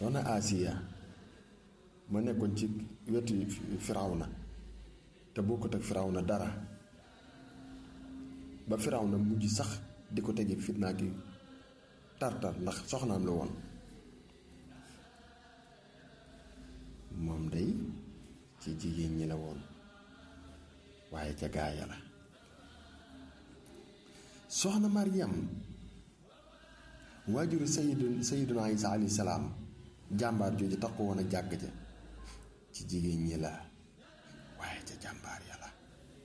soxna Asiya ma nekkoon ci wetu Firawna te bokkut ak Firawna dara ba Firawna mujj sax di ko tege fitnaa gi tartar ndax soxnaam la woon moom day ci jigéen ñi la woon waaye ca gaaya la soxna Maryam waajuru sayidu sayiduna Isa alayhi salaam jàmbaar jooju tax ko woon a jàgg ja ci jigéen ñi la waaye ca jàmbaar ya la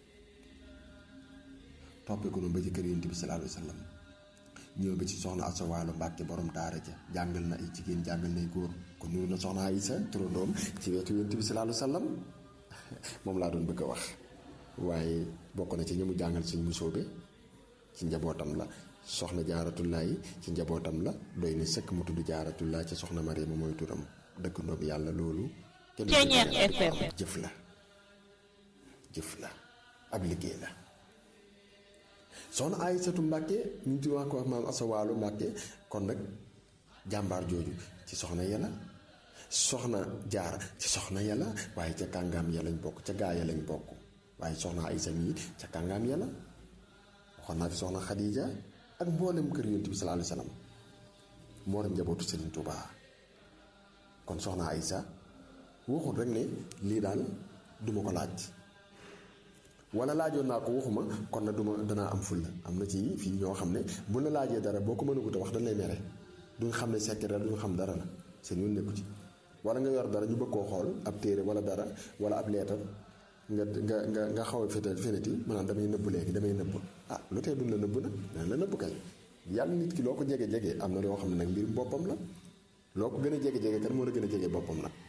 toppee ko noonu ba ci kër yonent bi sallallahu alayhi wa sallam ñëw ba ci soxna Assa Waalo Mbàkke borom daara ja jàngal na ay jigéen jàngal nay góor kon nuru na soxna Aysa turandoom ci wetu yonent bi sallallahu alayhi wa sallam moom laa doon bëgg a wax waaye bokk na ci ñi mu jàngal suñ musóobe ci njabootam la soxna jaaratullaay ci njabootam la doy na sëkk mu tudd jaaratullaay ci soxna Mariama mooy turam dëkkandoom yàlla loolu kenn jëf la jëf la ab liggéey la soxna Aysatu Mbàkke ñu ngi wax ko wax maam asawaalu Mbàkke kon nag jàmbaar jooju ci soxna yàlla soxna jaara ci soxna yàlla waaye ca kàngaam ya lañ bokk ca gaa ya lañ bokk waaye soxna Aysa mii ca kàngaam yàlla waxoon naa fi soxna Xadiija ak mboolem kër yonent bi sallallahu alayhi wasallam mboolem njabootu Serigne Touba kon soxna Aysa waxul rek ne lii daal duma ko laaj wala laajoon naa ko waxuma kon na duma danaa am fulla am na ci fii ñoo xam ne bu la laajee dara boo ko mënagut a wax dañ lay mere duñ xam ne secret duñ xam dara la seen yoon nekku ci wala nga yor dara ñu bëgg koo xool ab téere wala dara wala ab leetar nga nga nga nga xaw a féetal feneti maanaam damay nëbb léegi damay nëbb ah lu tee duñ la nëbb nag dana la nëbb kay yàlla nit ki loo ko jege jege am na loo xam ne nag mbirum boppam la loo ko gën a jege jege kan moo la gën a jege boppam nag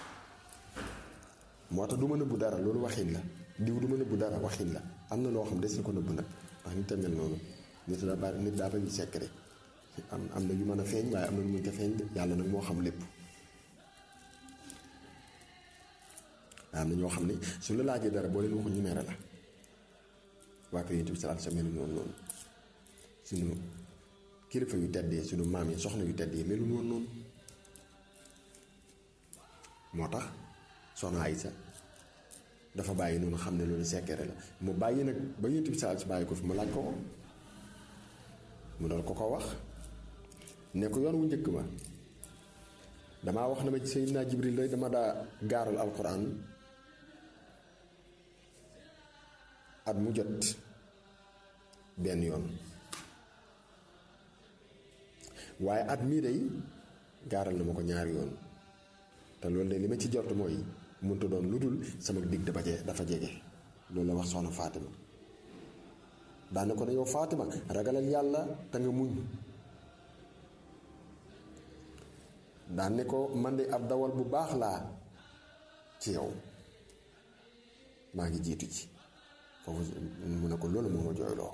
moo tax du ma nëbbu dara loolu waxin la diw du ma nëbbu dara waxin la am na loo xam des na ko nëbbu nag ndax nit a mel noonu nit daa bari nit daa bari secret am am na yu mën a feeñ waaye am na lu mënut a feeñ yàlla nag moo xam lépp am na ñoo xam ne su la laajee dara boo leen waxu ñu mere la waa kër Yonent bi sallallahu alayhi wa sallam melu noonu noonu suñu kilifa yu teddee suñu maam yi soxna yu teddee melu noonu noonu moo tax soxna Aysa dafa bàyyi noonu xam ne loolu secret la mu bàyyi nag ba Yonent bi sallallahu alayhi wa sallam bàyyi ko fi mu laaj ko ko mu doon ko ko wax ne ko yoon wu njëkk ma damaa wax na ma ci Seydina Jibril rek dama daa gaaral alquran at mu jot benn yoon waaye at mii day gaaral na ma ko ñaari yoon te loolu de li ma ci jort mooy mënta doon lu dul sama digg dafa je dafa jege loolu la wax soxna Fatima daane ko ne yow Fatima ragalal yàlla te nga muñ daan ne ko man de ab dawal bu baax laa ci yow maa ngi jiitu ci foofu mu ne ko loolu moo ma jooyloo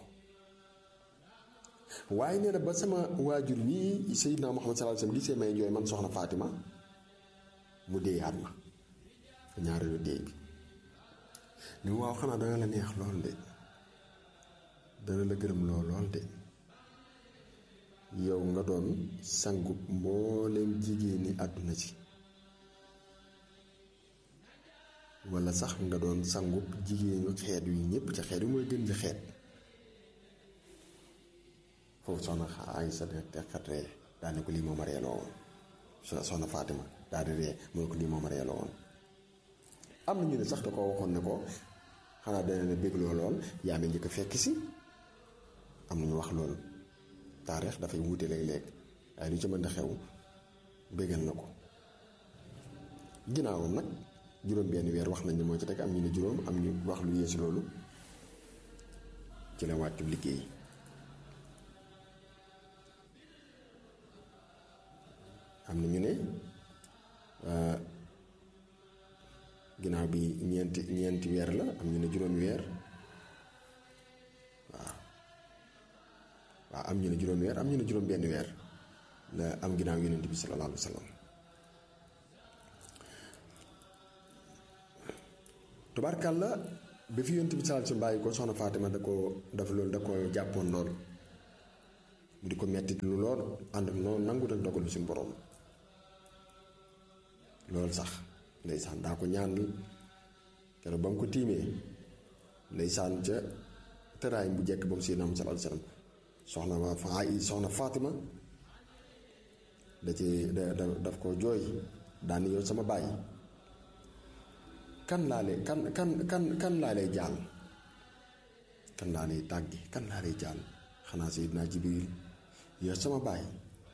waaye nee na ba sama waajur wii Seydina Muhammad sallallahu alayhi wasallam gisee may jooy man soxna Fatima mu déeyaat ma ñaareelu déey bi ni waaw xanaa dana la neex lool de dana la gërëm lool lool de yow nga doon sangub mbooleem jigéeni àdduna si wala sax nga doon sangub jigéenu xeet yu ñépp ci xeet yu mooy gën ci xeet foofu soxna Aysa te xat ree daa ne ko lii moom a reeloo woon soxna Fatima daa di ree mu ne ko lii moom a reeloo woon am na ñu ne sax da ko waxoon ne ko xanaa dana ne bégloo lool yaa ma njëkk a fekk si am na ñu wax loolu taarix dafay wuute léeg-léeg waaye lu ci mën a xew bégal na ko ginnaawam nag juróom benn weer wax nañ ne moo ci teg am ñu ne juróom am ñu wax lu yeesu loolu ci la wàccu liggéey am na ñu ne ginnaaw bi ñeenti ñeenti weer la am ñu ne juróomi weer waaw waaw am ñu ne juróomi weer am ñu ne juróom benn weer la am ginnaaw yonent bi sallallahu alayhi wa sallam tubaarkàlla ba fi yonent bi sallallahu alayhi wa sallam bàyyi ko soxna Fatima da ko daf loolu da ko jàppoon lool mu di ko metti lu lool ànd ak noonu nangu nag dogalu suñu borom loolu sax ndeysaan daa ko ñaan keroog ba mu ko tiimee ndeysaan ca tëraay bu jekk ba mu Seydina Muhammad sallallahu alayhi wasallam soxna ma fa soxna Fatima da ci da da daf ko jooy daan yow sama bàyyi kan laa lay kan kan kan kan laa lay jaal kan laa lay tàgge kan laa lay jaal xanaa Seydina Jibril yow sama bàyyi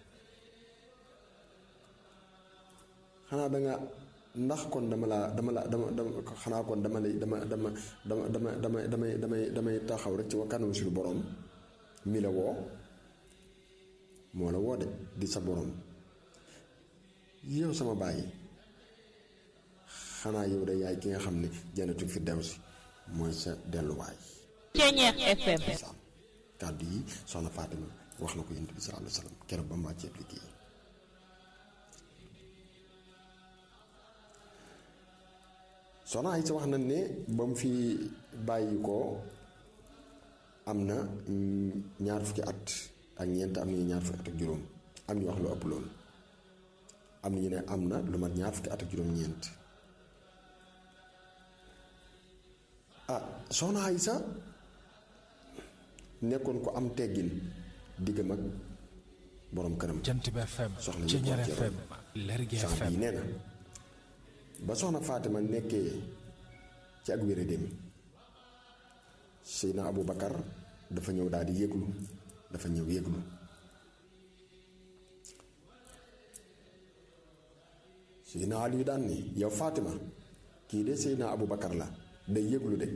xanaa danga ndax kon dama laa dama la dama dama xanaa kon dama lay dama dama dama dama dama damay damay damay taxaw rek ci wa kanamu suñu borom mi la woo moo la woo de di sa borom yow sama bàyyi xanaa yow de yaay ki nga xam ne jannatul firdawsi mooy sa delluwaay. Ceeñeex FM. kàddu yi soxna Fatima wax na ko yonent bi sallallahu alayhi wa sallam keroog ba mu wàccee liggéey soxna ay sa wax nañ ne ba mu fi bàyyi ko am na ñaar fukki at ak ñeent am nañu ñaar fukki at ak juróom am ñu wax lu ëpp loolu am na ñu ne am na lu mat ñaar fukki at ak juróom-ñeent ah soxna Aysa nekkoon ko am teggin diggam ak borom këram. Jant bi FM soxna Ceeñeer ñu FM Lergui sax FM bii nee na ba soxna Fatima nekkee ci ak wéradéem Seydina Abu Bakar dafa ñëw daal di yëglu dafa ñëw yëglu Seydina Ali yu daan ni yow Fatima kii de Seydina Abu Bakar la day yëglu de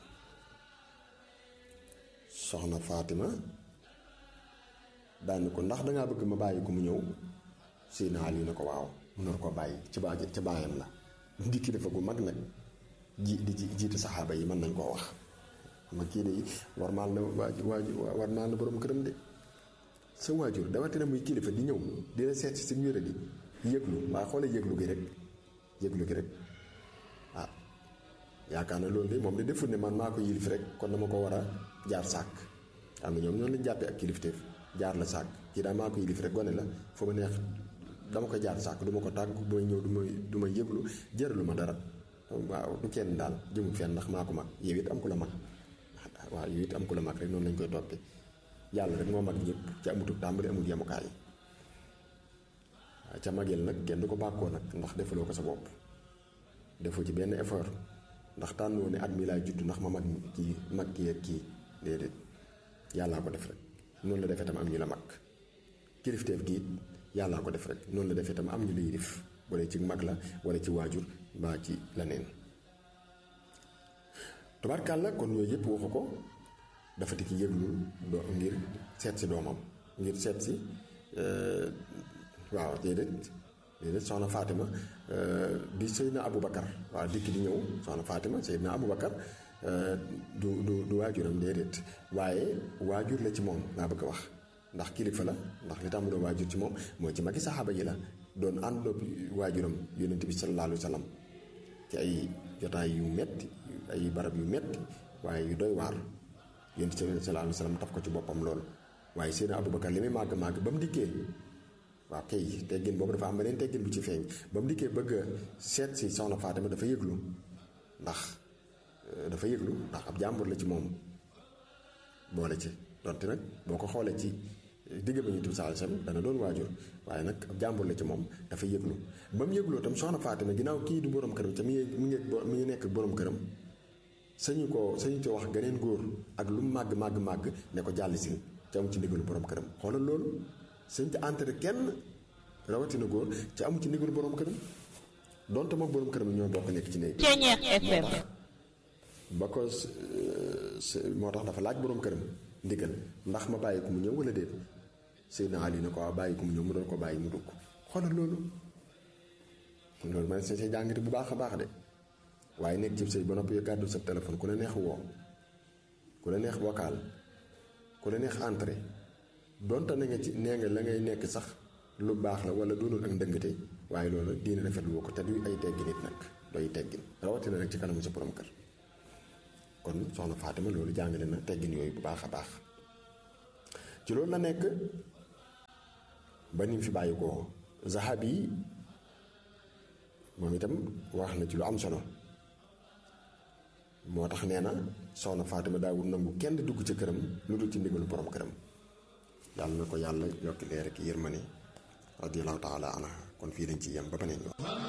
soxna Fatima daan ni ko ndax dangaa bëgg ma bàyyi ko mu ñëw Seydina Ali ne ko waaw mu nar ko bàyyi ci baa ci baayam la di kilifa gu mag nag ji di ji jiite saxaaba yi mën nañ koo wax ma kii de war maal na waaju waaju war maal na borom këram de sa waajur dawatina muy kilifa di ñëw di la seet si si wéra di yëglu waaye xoolee yëglu gi rek yëglu gi rek ah yaakaar na loolu de moom de deful ne man maa ko yilif rek kon dama ko war a jaar sàkk am na ñoom ñoonu lañ jàppee ak kilifteef jaar la sàkk kii daal maa ko yilif rek gone la fu ma neex dama ko jaar sàkk du ma ko tàgg bu may ñëw du ma du ma yëglu jëralu ma dara waaw du kenn daal jëmul fenn ndax maa ko mag yow it am ku la mag waaw yow it am ku la mag rek noonu lañ koy toppee yàlla rek moo mag ñëpp ci amutul tàmbali amul yemukaay waaw ca mageel nag kenn du ko bàkkoo nag ndax defaloo ko sa bopp defoo ci benn effort ndax tànnoo ne at mi laay judd ndax ma mag kii mag kii ak kii déedéet yàllaa ko def rek noonu la defee tam am ñu la mag kilifteef gi yàllaa ko def rek noonu la defee tam am ñu la yilif wala ci mag la wala ci waajur mbaa ci leneen tubaarkàlla kon yooyu yëpp waxu ko dafa tikki yëglu doo ngir seet si doomam ngir seet si waaw déedéet déedéet soxna Fatima di Seydina Aboubacar waaw dikk di ñëw soxna Fatima Seydina Aboubacar du du du waajuram déedéet waaye waajur la ci moom laa bëgg a wax ndax kilifa la ndax li tax mu doon waajur ci moom mooy ci magi saxaaba yi la doon àndoo waajuram yonent bi sallallahu alayhi wa sallam ci ay jotaay yu metti ay barab yu metti waaye yu doy waar yonent bi sallallahu alayhi wa sallam taf ko ci boppam loolu waaye Seydina Aboubacar li muy màgg màgg ba mu dikkee waaw kay teggin boobu dafa am beneen teggin bu ci feeñ ba mu dikkee bëgg a seet si soxna Fatima dafa yëglu ndax dafa yëglu ndax ab jàmbur la ci moom boole ci donte nag boo ko xoolee ci digg ba ñu tudd saa dana doon waajur waaye nag ab jàmbur la ci moom dafa yëglu ba mu yëgloo tam soxna Fatima ginnaaw kii du borom këram ca mi ngi mi ngi mi ngi nekk borom këram sañu ko sañu ko wax geneen góor ak lu mu màgg màgg màgg ne ko jàll si ca amu ci ndigalu borom këram xoolal loolu sëñ ci entré kenn rawatina góor ca amu ci ndigalu borom këram donte moom borom këram ñoo bokk nekk ci néeg Ceeñeex FM. ba ko moo tax dafa laaj borom këram ndigal ndax ma bàyyi ko mu ñëw wala déet Seydina Ali ne ko waaw bàyyi ko mu ñëw mu doon ko bàyyi mu dugg xoolal loolu loolu man see see jàngite bu baax a baax de waaye nekk ci sëy ba noppi gàddu sa téléphone ku la neex woo ku la neex vocal ku la neex entrée donte na nga ci nee nga la ngay nekk sax lu baax la wala doonul ak ndëngate waaye loolu diine rafetlu woo ko te du ay teggin it nag doy teggin rawatina nag ci kanamu sa borom kër kon soxna Fatima loolu jàngale na teggin yooyu bu baax a baax ci loolu la nekk ba ni mu fi bàyyi ko zahabi moom itam wax na ci lu am solo moo tax nee na soxna Fatima daawul nangu kenn dugg ca këram lu dul ci ndigalu borom këram yàlla na ko yàlla yokki leer ak yërmande radiyallahu taala anha kon fii lañ ci yem ba beneen yoon